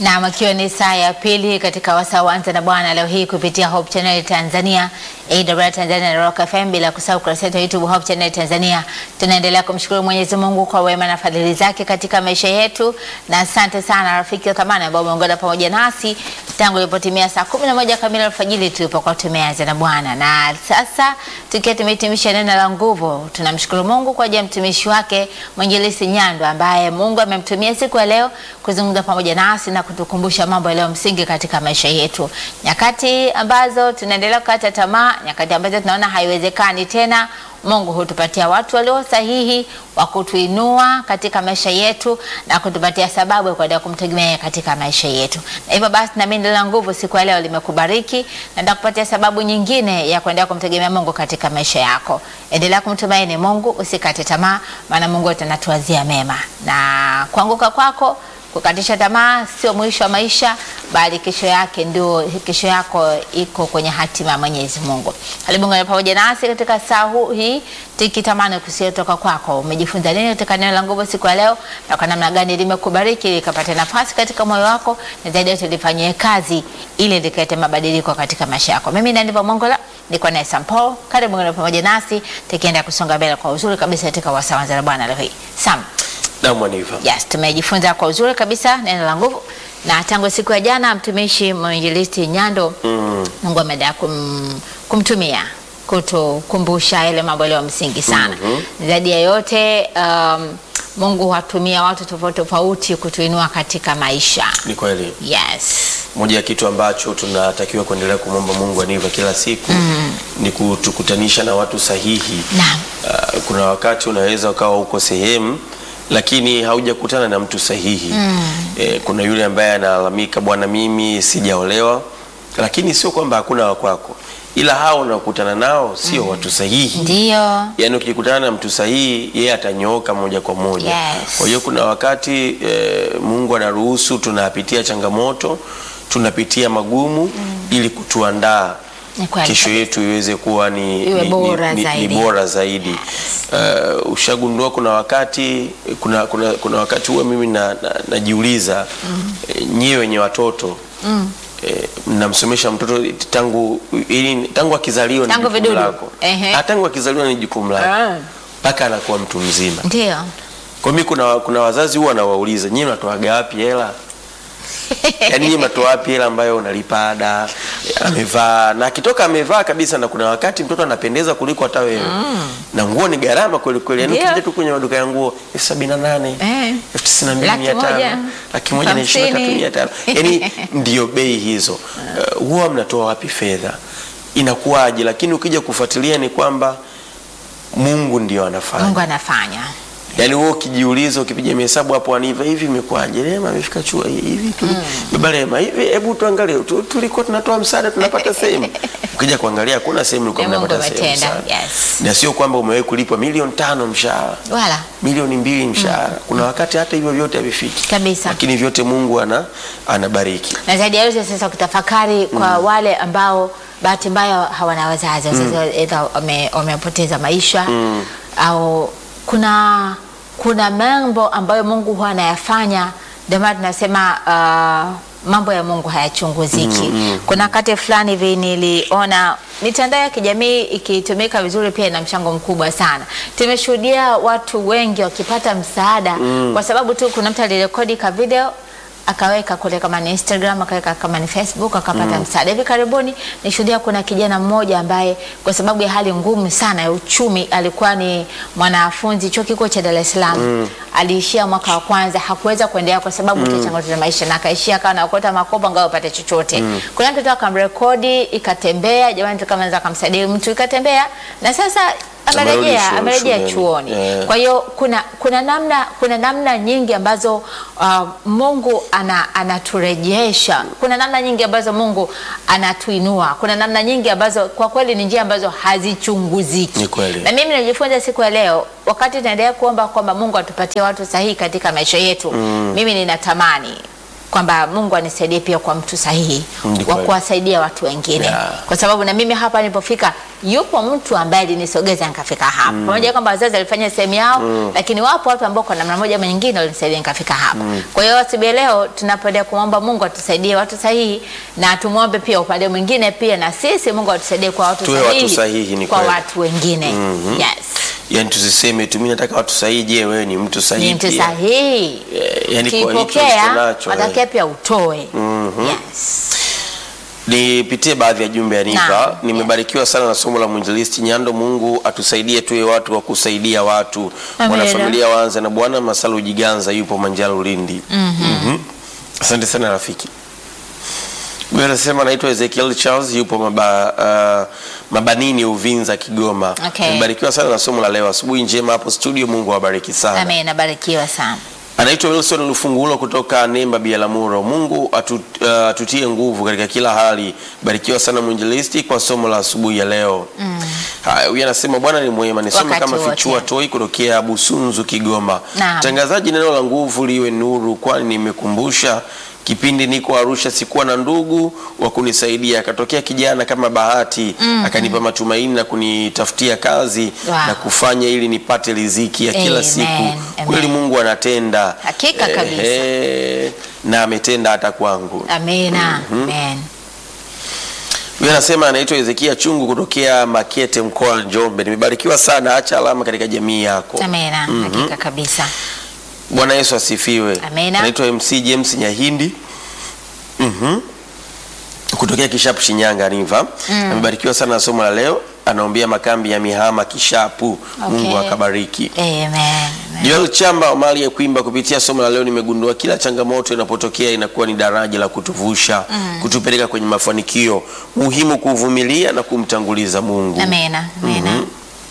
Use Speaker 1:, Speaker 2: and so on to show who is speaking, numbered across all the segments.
Speaker 1: Naam, ikiwa ni saa ya pili katika wasaa wa Anza na Bwana leo hii kupitia Hope Channel Tanzania, AWR Tanzania na Rock FM, bila kusahau kurasa yetu ya YouTube Hope Channel Tanzania. Tunaendelea kumshukuru Mwenyezi Mungu kwa wema na fadhili zake katika maisha yetu, na asante sana rafiki wa thamani ambao umeungana pamoja nasi tangu ilipotimia saa 11 kamili alfajiri tulipokuwa tumeanza na Bwana, na sasa tukiwa tumehitimisha neno la nguvu, tunamshukuru Mungu kwa ajili ya mtumishi wake Mwinjilisti Nyando ambaye Mungu amemtumia siku ya leo kuzungumza pamoja nasi na kutukumbusha mambo yaliyo msingi katika maisha yetu, nyakati ambazo tunaendelea kukata tamaa, nyakati ambazo tunaona haiwezekani tena. Mungu hutupatia watu walio sahihi wa kutuinua katika maisha yetu na kutupatia sababu ya kuendelea kumtegemea katika maisha yetu. Na hivyo basi, na mimi la nguvu siku ya leo limekubariki na ndakupatia sababu nyingine ya kuendelea kumtegemea Mungu katika maisha yako. Endelea kumtumaini Mungu, usikate tamaa, maana Mungu atanatuazia mema, na kuanguka kwako kukatisha tamaa sio mwisho wa maisha, bali kesho yake ndio kesho yako iko kwenye hatima ya Mwenyezi Mungu. Karibu ngana pamoja nasi katika saa hii tukitamani kusikia kutoka kwako. Umejifunza nini katika neno la nguvu siku ya leo, na kwa namna gani limekubariki likapata nafasi katika moyo wako, na zaidi yote lifanyie kazi ili likalete mabadiliko katika maisha yako. Mimi ndani pa Mongola niko naye Sampo. Karibu ngana pamoja nasi tukienda kusonga mbele kwa uzuri kabisa katika wasaa wa Anza na Bwana leo hii. Sam.
Speaker 2: Na Mwaniva.
Speaker 1: Yes, tumejifunza kwa uzuri kabisa neno la nguvu na tangu siku ya jana mtumishi mwinjilisti Nyando mm. Mungu ameendelea kum, kumtumia kutukumbusha yale mambo yaliyo msingi sana mm -hmm. Zaidi ya yote um, Mungu watumia watu tofauti tofauti kutuinua katika maisha.
Speaker 2: Ni kweli.
Speaker 1: Yes.
Speaker 2: Moja ya kitu ambacho tunatakiwa kuendelea kumwomba Mungu aniva kila siku mm. ni kutukutanisha na watu sahihi.
Speaker 1: Naam.
Speaker 2: Uh, kuna wakati unaweza ukawa uko sehemu lakini haujakutana na mtu sahihi mm. E, kuna yule ambaye analalamika, bwana, mimi sijaolewa, lakini sio kwamba hakuna wakwako, ila hao unaokutana nao sio mm. watu sahihi.
Speaker 1: Ndio.
Speaker 2: Yaani ukikutana na mtu sahihi, yeye atanyooka moja kwa moja.
Speaker 1: Yes.
Speaker 2: Kwa hiyo kuna wakati e, Mungu anaruhusu tunapitia changamoto, tunapitia magumu mm. ili kutuandaa
Speaker 1: Ni kweli
Speaker 2: kesho
Speaker 1: kabisa.
Speaker 2: yetu iweze kuwa ni,
Speaker 1: Iwe
Speaker 2: ni,
Speaker 1: bora
Speaker 2: ni,
Speaker 1: zaidi.
Speaker 2: ni bora zaidi. Uh, ushagundua kuna wakati kuna, kuna, kuna wakati huwa mimi na, na, najiuliza mm. e, nyie wenye watoto mm. e, mnamsomesha mtoto tangu ili, tangu akizaliwa ni
Speaker 1: Tangu
Speaker 2: jukumu
Speaker 1: vidudu.
Speaker 2: lako
Speaker 1: Ehe.
Speaker 2: Ah, tangu akizaliwa ni jukumu lako
Speaker 1: Ah.
Speaker 2: mpaka anakuwa mtu mzima.
Speaker 1: Ndio.
Speaker 2: Kwa mimi kuna, kuna wazazi huwa nawauliza nyie mnatoaga wapi hela yaani nyie mnatoa wapi hela ambayo unalipa ada amevaa na akitoka amevaa kabisa, na kuna wakati mtoto anapendeza kuliko hata wewe na nguo ni gharama kweli kweli, yaani
Speaker 1: Ndio.
Speaker 2: ukija tu kwenye maduka ya nguo elfu sabini na nane
Speaker 1: Eh.
Speaker 2: elfu tisini na mbili
Speaker 1: Laki
Speaker 2: mia
Speaker 1: moja,
Speaker 2: tano laki moja na ishirini na tatu
Speaker 1: hamsini.
Speaker 2: mia tano yaani ndio bei hizo. Uh, huwa mnatoa wapi fedha, inakuwaje? Lakini ukija kufuatilia ni kwamba Mungu ndio anafanya
Speaker 1: Mungu anafanya.
Speaker 2: Yaani wewe ukijiuliza ukipiga mahesabu hapo aniva hivi imekuwaje? Rema amefika chuo hivi tu. Baba Rema hivi hebu tuangalie tu, tulikuwa tunatoa msaada tunapata sehemu. Ukija kuangalia hakuna sehemu ulikuwa
Speaker 1: Mungu
Speaker 2: mnapata sehemu.
Speaker 1: ametenda,
Speaker 2: msaada.
Speaker 1: yes.
Speaker 2: Na sio kwamba umewahi kulipwa milioni tano mshahara,
Speaker 1: Wala.
Speaker 2: milioni mbili mshahara. Kuna wakati hata hivyo vyote havifiki.
Speaker 1: Kabisa.
Speaker 2: Lakini vyote Mungu ana anabariki.
Speaker 1: na zaidi ya yote sasa ukitafakari kwa wale ambao bahati mbaya hawana wazazi wazazi aidha wame- wamepoteza maisha au kuna kuna mambo ambayo Mungu huwa anayafanya ndio maana tunasema uh, mambo ya Mungu hayachunguziki kuna wakati fulani hivi niliona mitandao ya kijamii ikitumika vizuri pia ina mchango mkubwa sana tumeshuhudia watu wengi wakipata msaada kwa sababu tu kuna mtu alirekodi ka video akaweka kule kama ni Instagram akaweka kama ni Facebook akapata msaada. Hivi karibuni nishuhudia kuna kijana mmoja ambaye kwa sababu ya hali ngumu sana ya uchumi alikuwa ni mwanafunzi chuo kikuu cha Dar es Salaam. Aliishia mwaka wa kwanza hakuweza kuendelea kwa sababu ya changamoto za maisha na akaishia akawa anaokota makopo ngao apate chochote. Kuna mtoto akamrekodi ikatembea, jamani tukamweza kumsaidia mtu ikatembea na sasa
Speaker 2: Amerudi
Speaker 1: amerejea
Speaker 2: chuo-
Speaker 1: amerejea
Speaker 2: shuleni.
Speaker 1: chuoni.
Speaker 2: Yeah.
Speaker 1: Kwa hiyo kuna kuna namna kuna namna nyingi ambazo uh, Mungu ana, anaturejesha. Kuna namna nyingi ambazo Mungu anatuinua. Kuna namna nyingi ambazo kwa kweli ni njia ambazo hazichunguziki.
Speaker 2: Ni kweli.
Speaker 1: Na mimi najifunza siku ya leo wakati tunaendelea kuomba kwamba Mungu atupatie watu sahihi katika maisha yetu. Mimi ninatamani kwamba Mungu anisaidie pia kwa mtu sahihi
Speaker 2: Ni
Speaker 1: wa
Speaker 2: kweli.
Speaker 1: kuwasaidia watu wengine
Speaker 2: Yeah.
Speaker 1: kwa sababu na mimi hapa nilipofika yupo mtu ambaye alinisogeza nikafika hapa pamoja na kwamba wazazi walifanya sehemu yao lakini wapo watu ambao kwa namna moja ama nyingine walinisaidia nikafika hapa kwa hiyo asubuhi ya leo tunapoendelea kumwomba Mungu atusaidie watu sahihi na tumwombe pia upande mwingine pia na sisi Mungu atusaidie kwa watu
Speaker 2: Tuwe
Speaker 1: sahihi,
Speaker 2: watu sahihi, ni
Speaker 1: kwa
Speaker 2: kweli.
Speaker 1: watu wengine yes
Speaker 2: yani tusiseme tu mimi nataka watu sahihi je wewe ni mtu sahihi
Speaker 1: ni mtu
Speaker 2: pia?
Speaker 1: sahihi
Speaker 2: Eh, yani kwa hicho
Speaker 1: ukipokea
Speaker 2: ulichonacho, eh.
Speaker 1: watakia pia utoe yes
Speaker 2: Nipitie baadhi ya jumbe ya Niva.
Speaker 1: Naam,
Speaker 2: Nimebarikiwa sana na somo la mwinjilisti Nyando. Mungu atusaidie tuwe watu wa kusaidia watu.
Speaker 1: Amina.
Speaker 2: Wanafamilia waanze na Bwana Masalu Jiganza yupo Manjalo Lindi. Mhm. Asante sana rafiki. Huyu anasema anaitwa Ezekiel Charles yupo maba, uh, Mabanini Uvinza Kigoma.
Speaker 1: Okay.
Speaker 2: Nimebarikiwa sana na somo la leo. Asubuhi njema hapo studio. Mungu awabariki sana.
Speaker 1: Amen, nabarikiwa sana.
Speaker 2: Anaitwa Wilson Lufungulo kutoka Nemba Bialamuro. Mungu atu, uh, atutie nguvu katika kila hali. Barikiwa sana mwinjilisti kwa somo la asubuhi ya leo. Haya, huyu anasema Bwana ni mwema. Nisome
Speaker 1: Wakati
Speaker 2: kama
Speaker 1: wote.
Speaker 2: Fichua Toi kutokea Busunzu Kigoma.
Speaker 1: Naam.
Speaker 2: Mtangazaji, neno la nguvu liwe nuru, kwani nimekumbusha kipindi niko Arusha sikuwa na ndugu wa kunisaidia, akatokea kijana kama Bahati akanipa matumaini na kunitafutia kazi
Speaker 1: Wow.
Speaker 2: na kufanya ili nipate riziki ya kila
Speaker 1: Amen,
Speaker 2: siku.
Speaker 1: amen.
Speaker 2: Kweli Mungu anatenda.
Speaker 1: Hakika kabisa.
Speaker 2: Ehe, na ametenda hata kwangu.
Speaker 1: Amina. Amen.
Speaker 2: Huyu anasema anaitwa Hezekia Chungu kutokea Makete mkoa wa Njombe. Nimebarikiwa sana, acha alama katika jamii yako.
Speaker 1: Amina. Hakika kabisa.
Speaker 2: Bwana Yesu asifiwe.
Speaker 1: Amina.
Speaker 2: Anaitwa MC James Nyahindi. Mhm. Kutokea Kishapu Shinyanga Riva. Amebarikiwa sana na somo la leo. Anaombea makambi ya Mihama Kishapu. Mungu
Speaker 1: Okay.
Speaker 2: akabariki.
Speaker 1: Amen.
Speaker 2: Joel Chamba wa mali ya kuimba kupitia somo la leo nimegundua kila changamoto inapotokea inakuwa ni daraja la kutuvusha, kutupeleka kwenye mafanikio. Muhimu kuvumilia na kumtanguliza Mungu.
Speaker 1: Amina. Amina.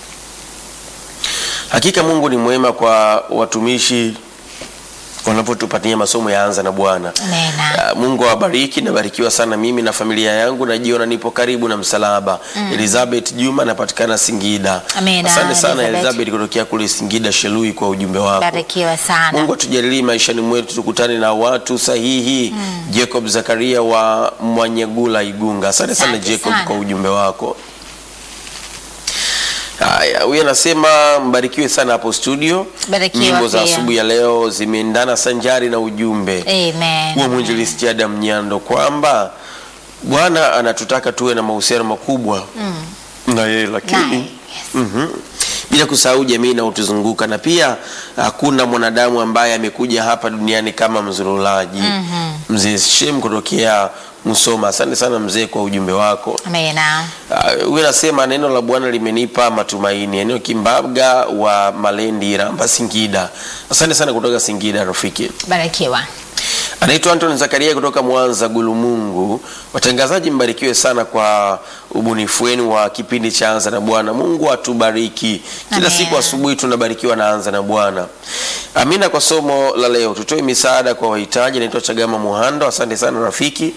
Speaker 2: Hakika Mungu ni mwema kwa watumishi wanapotupatia masomo ya anza na Bwana.
Speaker 1: Amina.
Speaker 2: Ah, Mungu awabariki. Nabarikiwa sana mimi na familia yangu, najiona nipo karibu na msalaba. Elizabeth Juma, napatikana Singida.
Speaker 1: Amina,
Speaker 2: Asante sana
Speaker 1: Elizabeth.
Speaker 2: Elizabeth kutokea kule Singida Shelui kwa ujumbe wako.
Speaker 1: Barikiwa sana.
Speaker 2: Mungu atujalie maishani mwetu tukutane na watu sahihi. Jacob Zakaria wa Mwanyegula Igunga. Asante sana
Speaker 1: Asante
Speaker 2: Jacob
Speaker 1: sana.
Speaker 2: kwa ujumbe wako. Haya, huyu anasema mbarikiwe sana hapo studio.
Speaker 1: Barikiwa
Speaker 2: Nyimbo za
Speaker 1: pia.
Speaker 2: asubuhi ya leo zimeendana sanjari na ujumbe
Speaker 1: Amen.
Speaker 2: huo mwinjilisti Adam Nyando kwamba Bwana anatutaka tuwe na mahusiano makubwa na yeye, lakini
Speaker 1: Naye, yes.
Speaker 2: Mhm. bila kusahau jamii inayotuzunguka na pia hakuna mwanadamu ambaye amekuja hapa duniani kama mzurulaji. Mzee Shem kutokea Musoma, asante sana mzee kwa ujumbe wako.
Speaker 1: Amina.
Speaker 2: Ah, Huyu anasema neno la Bwana limenipa matumaini. Eneo Kimbaga wa Malendi, Ramba, Singida. Asante sana kutoka Singida rafiki.
Speaker 1: Barikiwa.
Speaker 2: Anaitwa Anton Zakaria kutoka Mwanza Gulumungu. Watangazaji, mbarikiwe sana kwa ubunifu wenu wa kipindi cha Anza na Bwana. Mungu atubariki. Kila
Speaker 1: Amen.
Speaker 2: siku asubuhi tunabarikiwa na Anza na Bwana. Amina kwa somo la leo. Tutoe misaada kwa wahitaji. Anaitwa Chagama Muhando. Asante sana rafiki.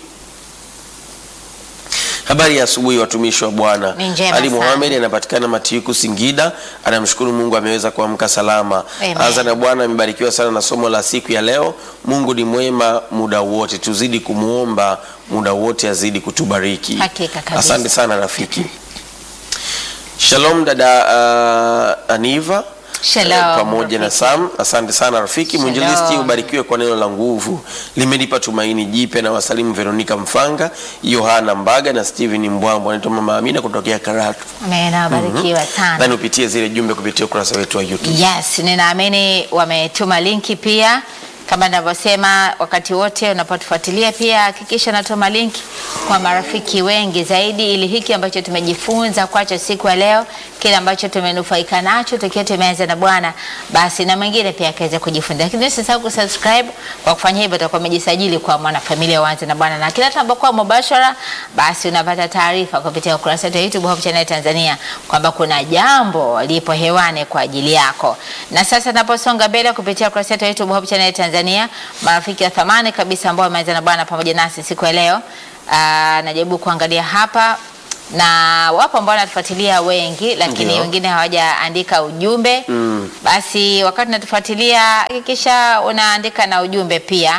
Speaker 2: Habari ya asubuhi watumishi wa Bwana.
Speaker 1: Ni njema
Speaker 2: Ali
Speaker 1: sana.
Speaker 2: Muhammad anapatikana Matiku Singida, anamshukuru Mungu ameweza kuamka salama.
Speaker 1: Amen.
Speaker 2: Anza na Bwana amebarikiwa sana na somo la siku ya leo. Mungu ni mwema muda wote, tuzidi kumwomba muda wote, azidi kutubariki.
Speaker 1: Hakika kabisa.
Speaker 2: Asante sana rafiki. Shalom dada uh, Aniva
Speaker 1: Shalom,
Speaker 2: eh, pamoja na
Speaker 1: rafiki.
Speaker 2: Sam. Asante sana rafiki.
Speaker 1: Shalom.
Speaker 2: Mwinjilisti ubarikiwe kwa neno la nguvu, limenipa tumaini jipya. Na wasalimu Veronica Mfanga, Yohana Mbaga na Steven Mbwambo. Anaitwa Mama Amina kutokea Karatu.
Speaker 1: Amina. Barikiwa sana.
Speaker 2: Nani upitie zile jumbe kupitia ukurasa wetu wa YouTube.
Speaker 1: Yes, ninaamini wametuma linki pia kama ninavyosema wakati wote unapotufuatilia pia hakikisha natuma linki kwa marafiki wengi zaidi, ili hiki ambacho tumejifunza kwacho siku ya leo, kile ambacho tumenufaika nacho tukiwa tumeanza na Bwana, basi na mwingine pia akaweza kujifunza. Lakini usisahau kusubscribe. Kwa kufanya hivyo, utakuwa umejisajili kwa mwanafamilia Uanze na Bwana, na kila tunapokuwa mubashara, basi unapata taarifa kupitia ukurasa wetu wa YouTube Hope Channel Tanzania kwamba kuna jambo lipo hewani kwa ajili yako. Na sasa naposonga mbele kupitia ukurasa wetu wa YouTube Hope Channel Tanzania, marafiki wa thamani kabisa ambao wameanza na Bwana pamoja nasi siku ya leo, aa, najaribu kuangalia hapa na wapo ambao wanatufuatilia wengi, lakini
Speaker 2: Ndio.
Speaker 1: wengine hawajaandika ujumbe
Speaker 2: Mm.
Speaker 1: basi wakati unatufuatilia hakikisha unaandika na ujumbe pia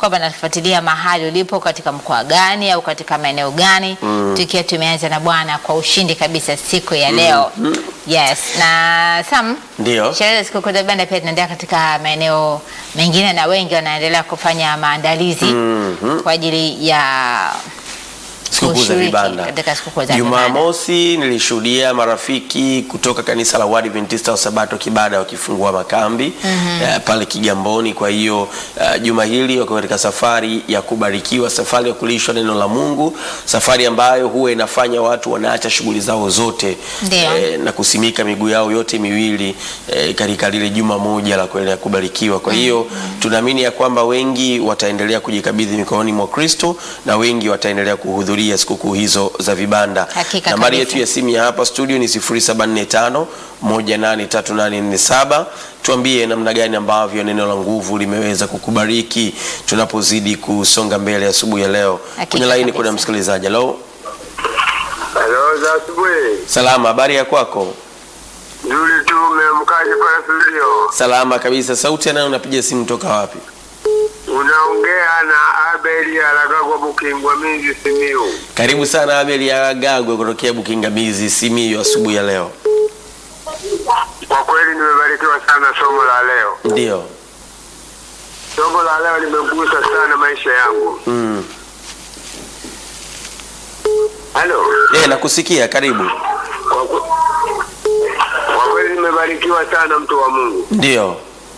Speaker 1: kwamba nafuatilia mahali ulipo katika mkoa gani au katika maeneo gani, tukiwa tumeanza na Bwana kwa ushindi kabisa siku ya leo. Yes, na Sam,
Speaker 2: Ndio.
Speaker 1: sherehe za sikukuu za vibanda pia zinaendelea katika maeneo mengine na wengi wanaendelea kufanya maandalizi kwa ajili ya
Speaker 2: sikukuu za
Speaker 1: kushiriki
Speaker 2: vibanda.
Speaker 1: katika sikukuu za vibanda.
Speaker 2: Jumamosi nilishuhudia marafiki kutoka kanisa la Waadventista wa Sabato Kibada wakifungua makambi eh, pale Kigamboni. Kwa hiyo eh, juma hili wako katika safari ya kubarikiwa, safari ya kulishwa neno la Mungu, safari ambayo huwa inafanya watu wanaacha shughuli zao zote
Speaker 1: Ndio.
Speaker 2: na kusimika miguu yao yote miwili eh, katika lile juma moja la kuendelea kubarikiwa. Kwa hiyo tunaamini ya kwamba wengi wataendelea kujikabidhi mikononi mwa Kristo na wengi wataendelea kuhudhuria sikukuu hizo za vibanda.
Speaker 1: Hakika
Speaker 2: Nambari
Speaker 1: kabisa.
Speaker 2: yetu ya simu ya hapa studio ni 0745 183847. Tuambie namna gani ambavyo neno la nguvu limeweza kukubariki tunapozidi kusonga mbele asubuhi ya leo.
Speaker 1: Hakika
Speaker 2: Kwenye laini
Speaker 1: kabisa.
Speaker 2: kuna msikilizaji. Halo,
Speaker 3: Halo, za asubuhi.
Speaker 2: salama, habari ya kwako?
Speaker 3: Nzuri tu, umeamkaje pale studio?
Speaker 2: Salama kabisa. Sauti anayo, unapiga simu toka wapi?
Speaker 3: Unaongea na Abeli Alagagwa Bukingwa Minzi Simiu.
Speaker 2: Karibu sana Abel ya Gagwe kutokea Bukingamizi Simiyu asubuhi ya leo.
Speaker 3: Kwa kweli nimebarikiwa sana somo la leo.
Speaker 2: Ndio.
Speaker 3: Somo la leo limegusa sana maisha yangu.
Speaker 2: Mm.
Speaker 3: Halo.
Speaker 2: Eh, nakusikia, karibu.
Speaker 3: Kwa kwe- kwa kweli nimebarikiwa sana mtu wa Mungu.
Speaker 2: Ndio.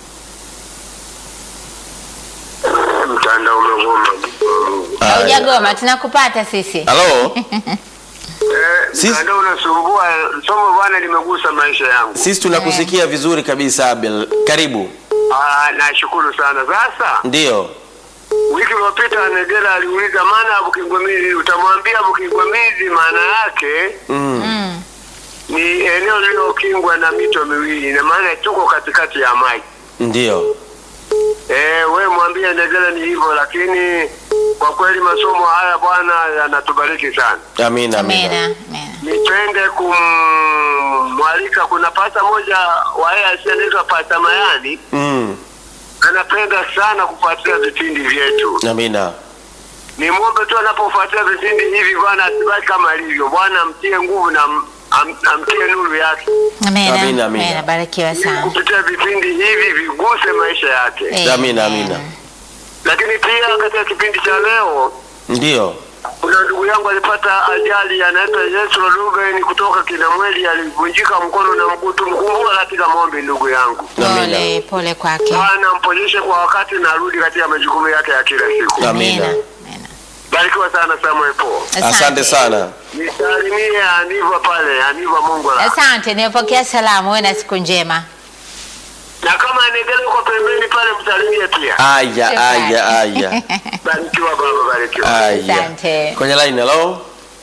Speaker 3: Mtandao umegoma. mtu wa Mungu.
Speaker 2: Haya.
Speaker 1: Haujagoma, tunakupata sisi.
Speaker 2: Halo?
Speaker 3: Eh,
Speaker 2: Sisi-
Speaker 3: mtandao unasumbua. Somo bwana limegusa maisha yangu.
Speaker 2: Sisi tunakusikia vizuri kabisa Abel. Karibu.
Speaker 3: Ah, nashukuru sana. Sasa
Speaker 2: Ndio.
Speaker 3: Wiki iliyopita Negela aliuliza maana ya Bukingwamizi. Utamwambia Bukingwamizi maana yake
Speaker 2: Mm.
Speaker 1: Mm.
Speaker 3: ni eneo lililokingwa na mito miwili, na maana tuko katikati ya maji.
Speaker 2: Ndio.
Speaker 3: Eh, we mwambie Negela ni hivyo, lakini kwa kweli masomo haya Bwana yanatubariki sana.
Speaker 2: Amina,
Speaker 1: Amina.
Speaker 2: amina.
Speaker 1: Amina.
Speaker 3: Nipende kumwalika, kuna pasta moja wa AIC anaitwa Pasta Mayani,
Speaker 2: Mm.
Speaker 3: anapenda sana kufuatilia vipindi vyetu.
Speaker 2: Amina.
Speaker 3: Nimwombe tu anapofuatilia vipindi hivi Bwana asibaki kama alivyo. Bwana amtie nguvu na am, am, amtie nuru yake,
Speaker 1: Amina.
Speaker 2: Amina, amina.
Speaker 1: Amina. Barikiwa
Speaker 3: ili
Speaker 1: sana.
Speaker 3: kupitia vipindi hivi viguse maisha yake.
Speaker 1: Eh,
Speaker 2: Amina,
Speaker 1: eh.
Speaker 2: amina.
Speaker 3: Lakini pia katika kipindi cha leo
Speaker 2: Ndio.
Speaker 3: kuna ndugu yangu alipata ajali, anaitwa Yesu Ruben kutoka Kinamweli, alivunjika mkono na mguu. Tumkumbuka katika maombi, ndugu yangu.
Speaker 1: Pole, pole kwake.
Speaker 3: Bwana mponyeshe kwa wakati na arudi katika majukumu yake ya kila siku.
Speaker 2: Amina.
Speaker 1: Amina.
Speaker 3: Barikiwa sana Samuel Paul.
Speaker 2: Asante sana.
Speaker 3: Nisalimie Aniva pale, Aniva Mongola.
Speaker 1: Asante, nimepokea salamu. Uwe na siku njema.
Speaker 3: Na kama Negele uko pembeni pale msalimie pia.
Speaker 2: Aya,
Speaker 1: Shukrani.
Speaker 2: aya, aya.
Speaker 3: Barikiwa baba, barikiwa.
Speaker 2: Aya.
Speaker 1: Asante.
Speaker 2: Kwenye line, hello?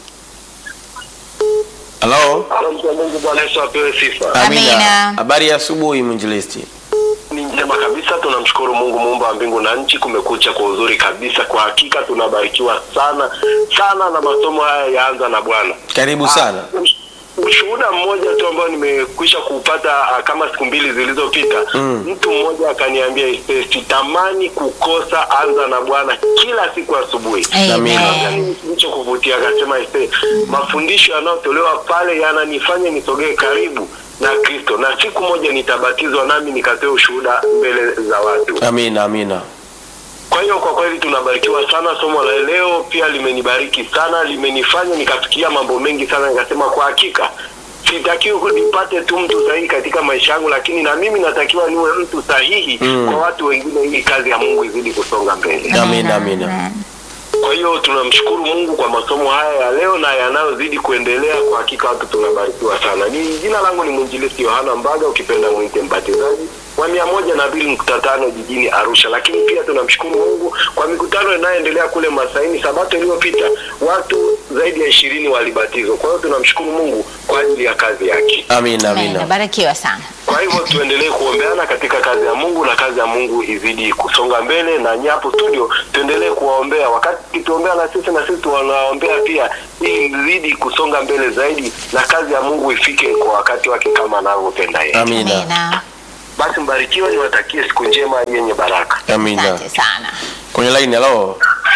Speaker 2: Hello?
Speaker 3: Mtu wa Mungu Bwana Yesu apewe sifa.
Speaker 1: Amina.
Speaker 2: Habari ya asubuhi mwinjilisti.
Speaker 4: Ni njema kabisa, tunamshukuru Mungu muumba wa mbingu na nchi. Kumekucha kwa uzuri kabisa, kwa hakika tunabarikiwa sana sana na masomo haya yaanza na Bwana.
Speaker 2: Karibu sana.
Speaker 4: Ush- Ushuhuda mmoja tu ambao nimekwisha kuupata ah, kama siku mbili zilizopita
Speaker 2: Mm.
Speaker 4: mtu mmoja akaniambia "Ise, sitamani kukosa anza na Bwana kila siku asubuhi.
Speaker 2: Amina.
Speaker 1: Amen.
Speaker 4: kilichokuvutia akasema ise mafundisho yanayotolewa pale yananifanya nisogee karibu na Kristo na siku moja nitabatizwa nami nikatoe ushuhuda mbele za watu.
Speaker 2: Amina, amina.
Speaker 4: Kwa hiyo kwa kweli tunabarikiwa sana. Somo la leo pia limenibariki sana, limenifanya nikafikiria mambo mengi sana, nikasema kwa hakika sitakiwi nipate tu mtu sahihi katika maisha yangu, lakini na mimi natakiwa niwe mtu sahihi
Speaker 2: Mm.
Speaker 4: kwa watu wengine, ili kazi ya Mungu izidi kusonga mbele.
Speaker 2: Amina, amina.
Speaker 4: Kwa hiyo tunamshukuru Mungu kwa masomo haya ya leo na yanayozidi kuendelea. Kwa hakika watu tunabarikiwa sana. Ni jina langu ni mwinjilisti Yohana Mbaga, ukipenda mwite mbatizaji wa mia moja na mbili nukta tano jijini Arusha. Lakini pia tunamshukuru Mungu kwa mikutano inayoendelea kule Masaini. Sabato iliyopita watu zaidi ya ishirini walibatizwa. Kwa hiyo tunamshukuru Mungu kwa ajili ya kazi yake.
Speaker 2: Amina,
Speaker 1: Amina.
Speaker 2: amina.
Speaker 1: Barikiwa sana.
Speaker 4: Kwa hivyo tuendelee kuombeana katika kazi ya Mungu na kazi ya Mungu izidi kusonga mbele, na nyapo studio tuendelee kuwaombea. Wakati kituombea na sisi na sisi tunawaombea pia, ili mzidi kusonga mbele zaidi na kazi ya Mungu ifike kwa wakati wake kama anavyopenda yeye.
Speaker 2: Amina.
Speaker 1: Amina.
Speaker 4: Basi mbarikiwe, niwatakie siku njema yenye baraka.
Speaker 2: Amina.
Speaker 1: Asante sana.
Speaker 2: kwenye line. Hello,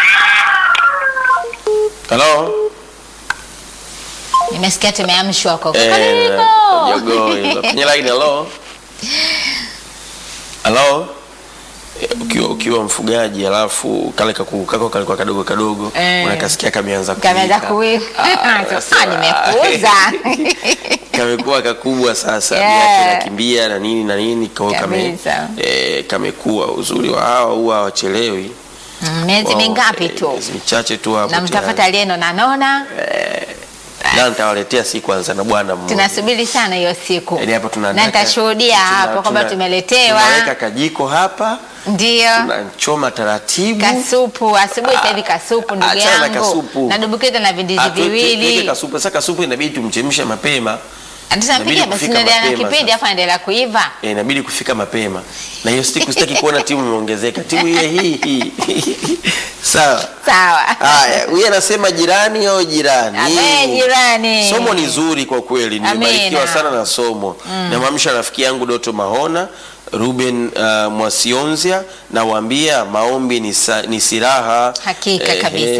Speaker 2: hello.
Speaker 1: Nimesikia tumeamshwa huko.
Speaker 2: Eh,
Speaker 1: Karibu.
Speaker 2: jogoo hilo. Kwenye line. Hello, hello. Eh, Ukiwa, ukiwa mfugaji alafu kale kakuku kako kalikuwa kadogo kadogo
Speaker 1: Eh.
Speaker 2: unakasikia kameanza
Speaker 1: Kameanza
Speaker 2: kuwika.
Speaker 1: kuwika.
Speaker 2: Ah,
Speaker 1: Sasa
Speaker 2: sasa,
Speaker 1: nimekuuza.
Speaker 2: kamekuwa kakubwa sasa
Speaker 1: Yeah.
Speaker 2: yeah. nakimbia na nini na nini kwa hiyo kame,
Speaker 1: Kabisa.
Speaker 2: eh, kamekuwa uzuri wa hawa huwa hawachelewi
Speaker 1: Mm, Miezi
Speaker 2: Wao,
Speaker 1: mingapi
Speaker 2: eh,
Speaker 1: tu?
Speaker 2: miezi michache tu hapo
Speaker 1: Na mtafuta aliyeno na nona.
Speaker 2: na nitawaletea si kwanza na bwana mmoja
Speaker 1: Tunasubiri sana hiyo siku.
Speaker 2: Yaani hapo
Speaker 1: Na
Speaker 2: tunataka-
Speaker 1: nitashuhudia
Speaker 2: tuna-
Speaker 1: hapo kwamba
Speaker 2: tuna-
Speaker 1: tumeletewa.
Speaker 2: tunaweka kajiko hapa
Speaker 1: Ndio.
Speaker 2: tunachoma taratibu
Speaker 1: Kasupu asubuhi sasa hivi kasupu ndugu
Speaker 2: achana na
Speaker 1: yangu.
Speaker 2: kasupu.
Speaker 1: Na dumbukiza na vindizi
Speaker 2: Ah, tuweke- tuweke
Speaker 1: viwili.
Speaker 2: kasupu sasa kasupu inabidi tumchemshe mapema
Speaker 1: Tunapiga
Speaker 2: inabidi
Speaker 1: basi
Speaker 2: kufika
Speaker 1: tunaendelea na
Speaker 2: mapema
Speaker 1: kipindi
Speaker 2: sasa.
Speaker 1: afa endelea kuiva.
Speaker 2: Eh, inabidi kufika mapema na hiyo siku sitaki kuona timu imeongezeka timu ile hii hii sawa
Speaker 1: Sawa.
Speaker 2: haya huyu anasema jirani au jirani
Speaker 1: Abe jirani.
Speaker 2: somo ni zuri kwa kweli nimebarikiwa
Speaker 1: Amina.
Speaker 2: sana na somo namwamsha rafiki yangu doto mahona ruben uh, mwasionzia nawaambia maombi ni, sa, ni silaha
Speaker 1: Hakika kabisa.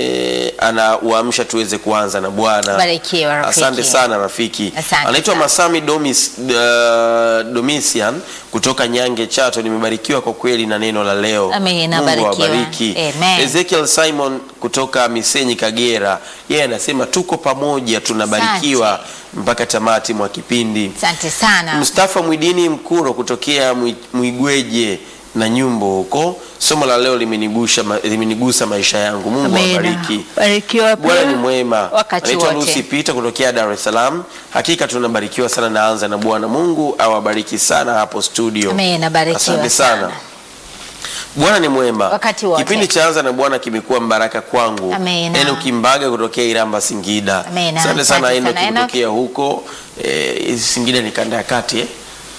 Speaker 2: anauamsha tuweze kuanza na bwana
Speaker 1: Barikiwa, rafiki.
Speaker 2: asante sana rafiki
Speaker 1: Asante
Speaker 2: anaitwa
Speaker 1: sana.
Speaker 2: masami Domis, uh, domisian kutoka nyange chato nimebarikiwa kwa kweli na neno la leo
Speaker 1: Amina,
Speaker 2: Mungu
Speaker 1: barikiwa.
Speaker 2: awabariki
Speaker 1: Amen.
Speaker 2: ezekiel simon kutoka misenyi kagera yeye anasema tuko pamoja tunabarikiwa mpaka tamati mwa kipindi
Speaker 1: Asante sana.
Speaker 2: Mustafa Mwidini Mkuro kutokea Mwi- Mwigweje na nyumbo huko. Somo la leo limenigusa, ma, limenigusa maisha yangu. Mungu
Speaker 1: Amina.
Speaker 2: awabariki.
Speaker 1: Barikiwa
Speaker 2: Bwana
Speaker 1: pia.
Speaker 2: ni mwema.
Speaker 1: Wakati
Speaker 2: Anaitwa
Speaker 1: wote.
Speaker 2: Lucy Peter kutokea Dar es Salaam. Hakika tunabarikiwa sana naanza na Bwana. Mungu awabariki sana hapo studio.
Speaker 1: Amina, barikiwa
Speaker 2: Asante sana.
Speaker 1: sana.
Speaker 2: Bwana ni mwema.
Speaker 1: Wakati wote.
Speaker 2: Kipindi cha anza na Bwana kimekuwa mbaraka kwangu.
Speaker 1: Amina.
Speaker 2: Enoch Kimbaga kutokea Iramba Singida.
Speaker 1: Amina.
Speaker 2: Asante sana
Speaker 1: Asante
Speaker 2: Enoch
Speaker 1: sana, Enoch.
Speaker 2: kutokea huko. Eh, Singida ni kanda ya kati eh?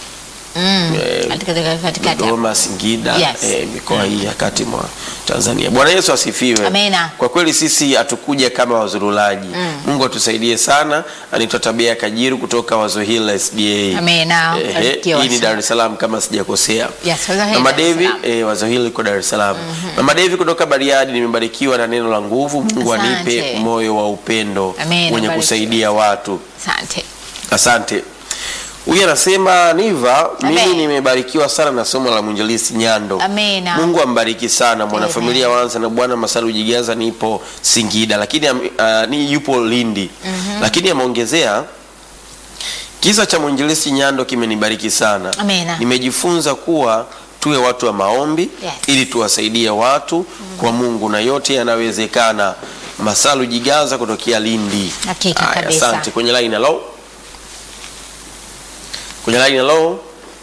Speaker 1: Mm.
Speaker 2: Eh,
Speaker 1: Katika katikati hapo.
Speaker 2: Dodoma, Singida,
Speaker 1: Yes.
Speaker 2: eh, mikoa hii ya kati mwa Tanzania. Bwana Yesu asifiwe.
Speaker 1: Amina.
Speaker 2: Kwa kweli sisi hatukuja kama wazurulaji. Mungu atusaidie sana. Anaitwa Tabia ya Kajiru kutoka Wazo Hill SDA.
Speaker 1: Amina.
Speaker 2: Eh,
Speaker 1: Barikiwa
Speaker 2: hii ni
Speaker 1: sana.
Speaker 2: Dar es Salaam kama sijakosea.
Speaker 1: Yes, Wazo Hill,
Speaker 2: Mama
Speaker 1: Dar es
Speaker 2: Devi,
Speaker 1: Salaam.
Speaker 2: eh, Wazo Hill iko Dar es Salaam. Mama Devi kutoka Bariadi, nimebarikiwa na neno la nguvu. Mungu
Speaker 1: Asante.
Speaker 2: anipe moyo wa upendo
Speaker 1: Amina,
Speaker 2: wenye
Speaker 1: barikiwa.
Speaker 2: kusaidia watu.
Speaker 1: Asante.
Speaker 2: Asante. Huyu anasema Niva, mimi
Speaker 1: Amen.
Speaker 2: nimebarikiwa sana na somo la mwinjilisti Nyando.
Speaker 1: Amina.
Speaker 2: Mungu ambariki sana mwanafamilia wanza na Bwana Masalu Jigaza, nipo Singida lakini am- ah, ni yupo Lindi lakini ameongezea kisa cha mwinjilisti Nyando kimenibariki sana.
Speaker 1: Amina.
Speaker 2: Nimejifunza kuwa tuwe watu wa maombi
Speaker 1: Yes.
Speaker 2: ili tuwasaidie watu kwa Mungu na yote yanawezekana. Masalu Jigaza kutokea Lindi.
Speaker 1: Hakika
Speaker 2: Haya,
Speaker 1: kabisa.
Speaker 2: Asante. Kwenye line hello. Kwenye line hello.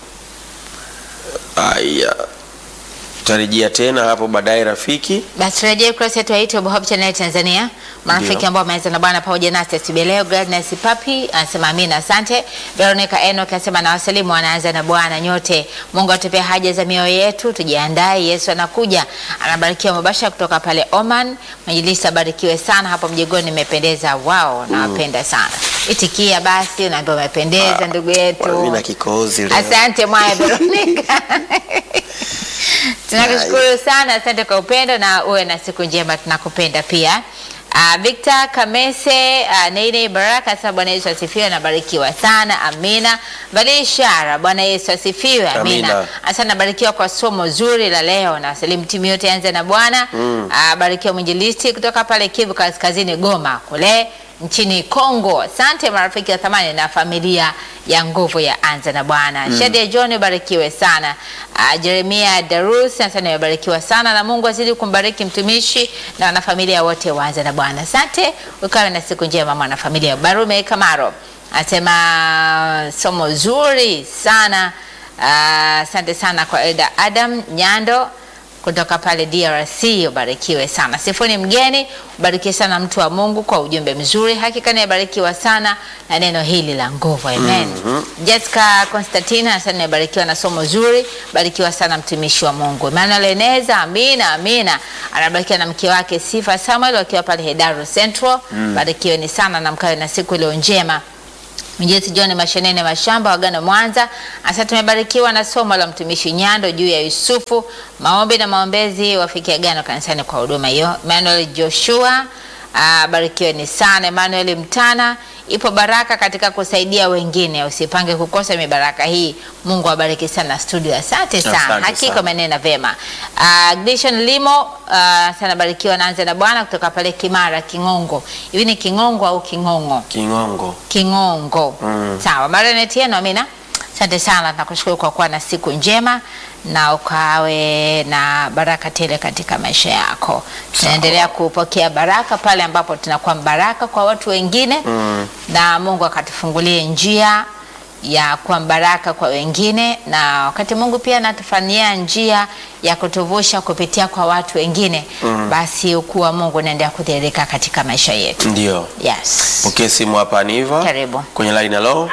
Speaker 2: Aya. Tutarejea tena hapo baadaye rafiki.
Speaker 1: Basi turejee ukurasa wetu wa YouTube Hope Channel Tanzania. Marafiki
Speaker 2: Ndio.
Speaker 1: ambao wameanza na Bwana pamoja nasi asubuhi leo. Gladness Papi anasema amina, asante. Veronica Enoch anasema na wasalimu wanaanza na Bwana nyote. Mungu atupe haja za mioyo yetu, tujiandae, Yesu anakuja. Anabarikiwa mubashara kutoka pale Oman. Mwinjilisti abarikiwe sana hapo mjengoni, nimependeza. Wao, nawapenda sana. Itikia basi, unaambiwa umependeza ndugu yetu.
Speaker 2: Mimi na kikohozi leo.
Speaker 1: Asante Mwaya Veronica. Tunakushukuru sana, asante kwa upendo na uwe na siku njema, tunakupenda pia. Uh, Victor Kamese uh, Neine Baraka sasa, Bwana Yesu asifiwe, nabarikiwa sana, amina. Valia ishara, Bwana Yesu asifiwe, amina.
Speaker 2: Amina.
Speaker 1: Asante, nabarikiwa kwa somo zuri la leo, na salimu timu yote anze na Bwana mm. uh, barikiwa mwinjilisti kutoka pale Kivu Kaskazini, Goma kule nchini Kongo. Asante marafiki wa thamani na familia ya nguvu ya anza na Bwana. Mm. Shadia John barikiwe sana. Uh, Jeremia Darus asante amebarikiwa sana na Mungu azidi kumbariki mtumishi na wanafamilia wote wa anza na Bwana. Asante, ukawe na siku njema mwanafamilia. Barume Kamaro anasema somo zuri sana. Ah, Asante sana kwa Elda Adam Nyando kutoka pale DRC, ubarikiwe sana. Sifuni mgeni, ubarikiwe sana mtu wa Mungu kwa ujumbe mzuri. Hakika nimebarikiwa sana na neno hili la nguvu. Amen. Jessica Constantina asante, nimebarikiwa na somo zuri. Barikiwa sana mtumishi wa Mungu. Emmanuel Eneza, amina amina. Anabarikiwa na mke wake Sifa Samuel wakiwa pale Hedaru Central. Barikiwe ni sana na mkawe na siku iliyo njema Mjesi John Mashenene Mashamba Wagano Mwanza. Asa tumebarikiwa na somo la mtumishi Nyando juu ya Yusufu. Maombi na maombezi wafikia Agano kanisani kwa huduma hiyo. Emmanuel Joshua Ah, barikiwe ni sana Emmanuel Mtana. Ipo baraka katika kusaidia wengine, usipange kukosa mibaraka hii. Mungu awabariki sana studio, asante sana,
Speaker 2: Asante
Speaker 1: hakika
Speaker 2: sana.
Speaker 1: umenena vema. Uh, Gleason Limo uh, sana barikiwa, naanza na Bwana kutoka pale Kimara Kingongo. Hivi ni Kingongo au Kingongo?
Speaker 2: Kingongo.
Speaker 1: Kingongo.
Speaker 2: Mm.
Speaker 1: Sawa, Marenet yenu Amina. Asante sana, nakushukuru kwa kuwa na siku njema na ukawe na baraka tele katika maisha yako. Tunaendelea kupokea baraka pale ambapo tunakuwa baraka kwa watu wengine
Speaker 2: Mm.
Speaker 1: na Mungu akatufungulie njia ya kuwa baraka kwa wengine, na wakati Mungu pia anatufanyia njia ya kutuvusha kupitia kwa watu wengine basi ukuu wa Mungu unaendelea kudhihirika katika maisha yetu.
Speaker 2: Ndio.
Speaker 1: Yes.
Speaker 2: Pokea simu hapa Aniva.
Speaker 1: Karibu.
Speaker 2: Kwenye line hello.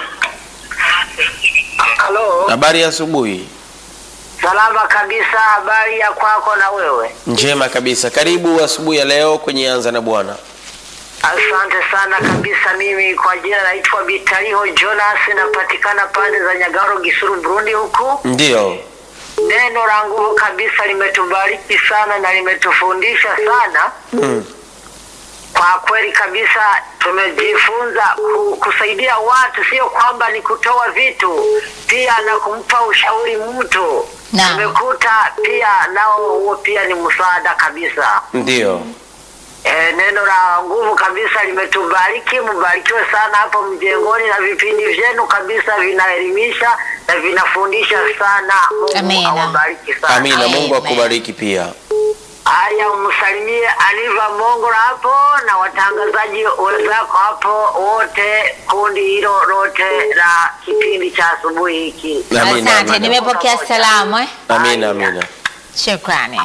Speaker 3: Halo,
Speaker 2: Habari ya asubuhi.
Speaker 3: salama kabisa. Habari ya kwako na wewe?
Speaker 2: Njema kabisa. Karibu asubuhi ya leo kwenye Anza na Bwana.
Speaker 3: Asante sana kabisa. Mimi kwa jina naitwa Bitariho Jonas, napatikana pande za Nyagaro, Gisuru, Burundi huku.
Speaker 2: Ndio.
Speaker 3: Neno la nguvu kabisa limetubariki sana na limetufundisha sana
Speaker 2: Mm.
Speaker 3: kwa kweli kabisa. Tumejifunza ku, kusaidia watu, sio kwamba ni kutoa vitu, pia na kumpa ushauri mtu.
Speaker 1: Naam.
Speaker 3: Tumekuta pia nao huo pia ni msaada kabisa.
Speaker 2: Ndio.
Speaker 3: E, neno la nguvu kabisa limetubariki. Mbarikiwe sana hapo mjengoni, na vipindi vyenu kabisa vinaelimisha na vinafundisha sana. Mungu
Speaker 1: Amina.
Speaker 3: awabariki sana.
Speaker 2: Amina. Mungu
Speaker 1: Amen.
Speaker 2: akubariki pia.
Speaker 3: Haya, umsalimie Aliva Mongola hapo na watangazaji wenzako hapo wote, kundi hilo lote la kipindi cha asubuhi hiki.
Speaker 2: Amina.
Speaker 1: Asante,
Speaker 2: Amina.
Speaker 1: nimepokea salamu eh.
Speaker 2: Amina. Amina.
Speaker 1: Shukrani.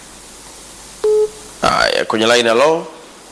Speaker 2: Haya, kwenye line hello.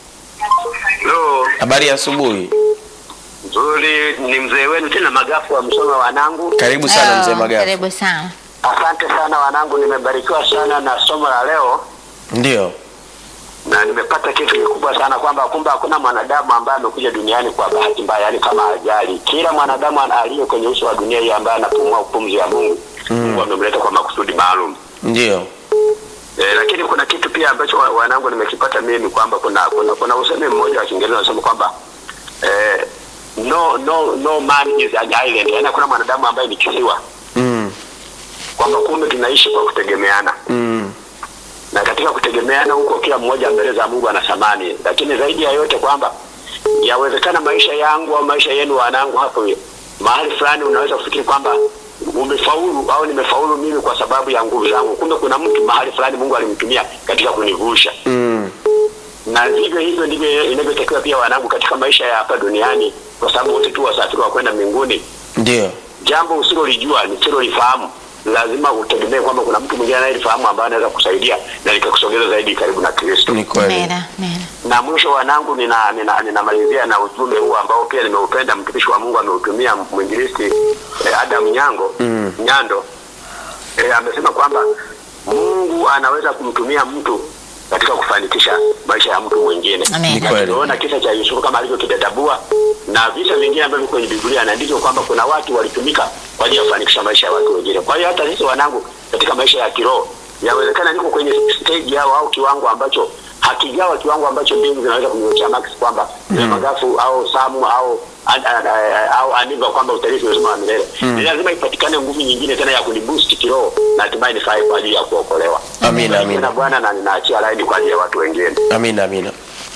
Speaker 4: Lo,
Speaker 2: Habari ya asubuhi.
Speaker 4: nzuri ni mzee wenu tena Magafu wa Msoma wanangu.
Speaker 2: Karibu sana
Speaker 1: Oh,
Speaker 2: mzee Magafu.
Speaker 1: Karibu sana.
Speaker 4: Asante sana wanangu, nimebarikiwa sana na somo la leo
Speaker 2: Ndio.
Speaker 4: na nimepata kitu kikubwa sana kwamba kumbe hakuna mwanadamu ambaye amekuja duniani kwa bahati mbaya, yani kama ajali. Kila mwanadamu ana- aliye kwenye uso wa dunia hii ambaye anapumua pumzi ya Mungu, Mungu amemleta kwa makusudi maalum.
Speaker 2: Ndio.
Speaker 4: E, lakini kuna kitu pia ambacho wa- wanangu nimekipata mimi kwamba kuna kuna, kuna usemi mmoja wa Kiingereza unasema kwamba eh, no no no man is an island, yaani hakuna mwanadamu ambaye ni kisiwa,
Speaker 2: Mm.
Speaker 4: kwamba kumbe tunaishi kwa kutegemeana
Speaker 2: Mm.
Speaker 4: na katika kutegemeana huko kila mmoja mbele za Mungu ana thamani, lakini zaidi ya yote kwamba yawezekana maisha yangu au maisha yenu wanangu hapo mahali fulani unaweza kufikiri kwamba umefaulu au nimefaulu mimi kwa sababu ya nguvu zangu, kumbe kuna mtu mahali fulani Mungu alimtumia katika kunivusha
Speaker 2: Mm.
Speaker 4: na vivyo hivyo ndivyo inavyotakiwa pia wanangu katika maisha ya hapa duniani, kwa sababu wote tu wasafiri wa kwenda mbinguni.
Speaker 2: Ndio.
Speaker 4: Jambo usilolijua nisilolifahamu, lazima utegemee kwamba kuna mtu mwingine anayelifahamu ambaye anaweza kusaidia na likakusogeza zaidi karibu na Kristo.
Speaker 2: Ni kweli.
Speaker 1: Amina. Amina.
Speaker 4: Na mwisho wanangu, nina nina ninamalizia na ujumbe huu ambao pia nimeupenda, mtumishi wa Mungu ameutumia mwinjilisti eh, Adam Nyango
Speaker 2: Mm.
Speaker 4: Nyando eh, amesema kwamba Mungu anaweza kumtumia mtu katika kufanikisha maisha ya mtu mwingine.
Speaker 1: Amen.
Speaker 2: Ni
Speaker 4: Na
Speaker 2: kweli.
Speaker 4: tumeona kisa cha Yusufu kama alivyokidadabua na visa vingine ambavyo kwenye Biblia na ndivyo kwamba kuna watu walitumika kwa ajili ya kufanikisha maisha ya watu wengine. Kwa hiyo hata sisi wanangu, katika maisha ya kiroho, yawezekana niko kwenye stage yao au kiwango ambacho hakijawa kiwango ambacho mbingu zinaweza kunyoshea max kwamba mm. Magafu au Samu au an- an- an- au Aniva kwamba utarithi uzima wa milele. Ni lazima ipatikane nguvu nyingine tena ya kuniboost kiroho na hatimaye nifae kwa ajili ya kuokolewa.
Speaker 2: Amina.
Speaker 4: Na
Speaker 2: Amina.
Speaker 4: Bwana na ninaachia laini kwa ajili ya watu wengine.
Speaker 2: Amina. Amina.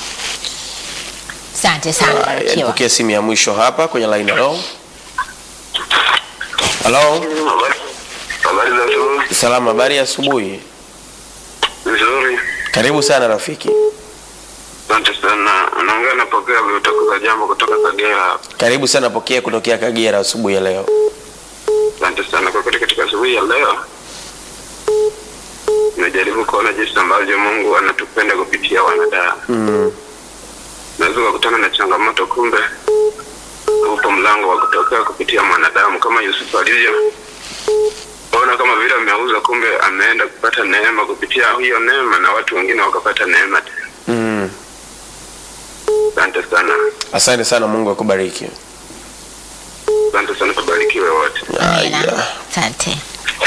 Speaker 1: Asante sana,
Speaker 2: Haya,
Speaker 1: barikiwa.
Speaker 2: Nipokee simu ya mwisho hapa kwenye line hello. Hello.
Speaker 4: Habari za asubuhi.
Speaker 2: Salama, habari ya asubuhi.
Speaker 4: Vizuri.
Speaker 2: Karibu sana rafiki.
Speaker 4: Asante sana. Naongea na pokea kutoka jambo kutoka Kagera.
Speaker 2: Karibu sana pokea kutokea Kagera asubuhi ya leo.
Speaker 4: Asante sana kwa kweli, katika asubuhi ya leo najaribu kuona jinsi ambavyo Mungu anatupenda kupitia wanadamu.
Speaker 2: Mm.
Speaker 4: Naweza kukutana na changamoto, kumbe upo mlango wa kutokea kupitia mwanadamu, kama Yusufu alivyo ona kama vile ameuza, kumbe ameenda kupata neema kupitia hiyo neema, na watu wengine wakapata neema tena.
Speaker 2: Mm.
Speaker 4: Asante sana.
Speaker 2: Asante sana, Mungu akubariki.
Speaker 4: Asante sana, tubarikiwe wote.
Speaker 1: Amina.
Speaker 2: Haya.
Speaker 1: Asante.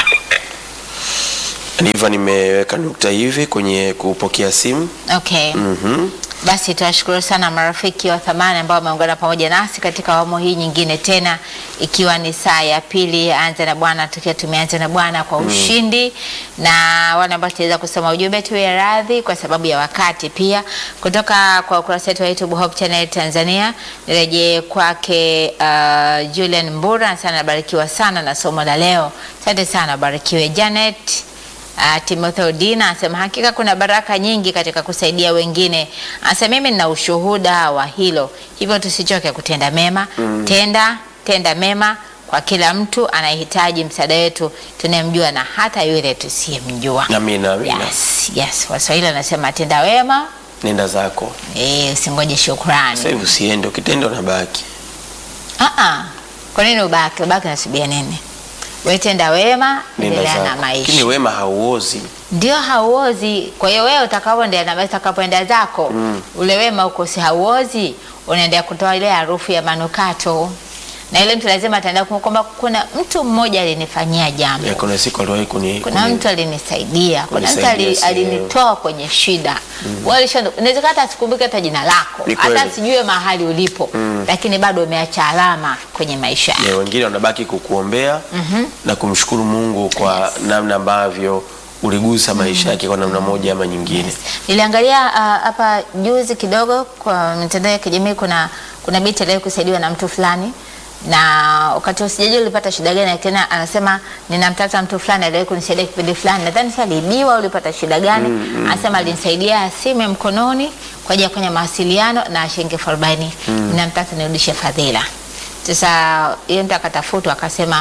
Speaker 2: Ndivyo nimeweka nukta hivi kwenye kupokea simu.
Speaker 1: Okay.
Speaker 2: Mhm.
Speaker 1: Basi tuwashukuru sana marafiki wa thamani ambao wameungana pamoja nasi katika awamu hii nyingine tena, ikiwa ni saa ya pili ya Anza na Bwana, tukiwa tumeanza na Bwana kwa ushindi na wale ambao tutaweza kusoma ujumbe tuwe radhi kwa sababu ya wakati, pia kutoka kwa ukurasa wetu wa YouTube Hope Channel Tanzania. Nirejee kwake uh, Julian Mbura, sana nabarikiwa sana na somo la leo. Asante sana, barikiwe Janet Uh, Timothy Odina anasema hakika kuna baraka nyingi katika kusaidia wengine. Anasema mimi nina ushuhuda wa hilo, hivyo tusichoke kutenda mema. Tenda tenda mema kwa kila mtu anayehitaji msaada wetu, tunayemjua na hata yule tusiyemjua.
Speaker 2: Amina, amina.
Speaker 1: Yes, yes. Waswahili wanasema tenda wema,
Speaker 2: Nenda zako.
Speaker 1: eh, usingoje shukrani.
Speaker 2: Sasa hivi usiende, ukitenda unabaki.
Speaker 1: Ah ah. Kwa nini ubaki? Ubaki nasubia nini? Wewe tenda wema,
Speaker 2: Nenda
Speaker 1: endelea na
Speaker 2: zako.
Speaker 1: maisha.
Speaker 2: Lakini wema hauozi.
Speaker 1: ndio hauozi. Kwa hiyo wewe utakapoenda na utakapoenda zako ule wema uko si hauozi, unaendelea kutoa ile harufu ya manukato, na ile mtu lazima ataenda kumwomba kwamba kuna mtu mmoja alinifanyia jambo,
Speaker 2: Ya, kuna siku aliwahi kuni
Speaker 1: kuna
Speaker 2: kuni-
Speaker 1: mtu alinisaidia, kuna mtu
Speaker 2: kunisaidia
Speaker 1: ali-
Speaker 2: sehemu.
Speaker 1: alinitoa kwenye shida. Wewe ulisha- inawezekana hata sikumbuke hata jina lako,
Speaker 2: Ni kweli.
Speaker 1: hata sijue mahali ulipo, lakini bado umeacha alama kwenye maisha yako.
Speaker 2: ya, wengine wanabaki kukuombea na kumshukuru Mungu kwa namna ambavyo uligusa maisha yake kwa namna moja ama nyingine.
Speaker 1: Niliangalia ah, hapa juzi kidogo kwa mitandao ya kijamii, kuna kuna binti aliwahi kusaidiwa na mtu fulani, na wakati usijajua ulipata shida gani, tena anasema ninamtaka mtu fulani aliwahi kunisaidia kipindi fulani, nadhani sasa aliibiwa, ulipata shida gani? Anasema alinisaidia simu ya mkononi kwa ajili ya kufanya mawasiliano na shilingi elfu arobaini ninamtaka nirudishe fadhila. Sasa yeye mtu akatafutwa akasema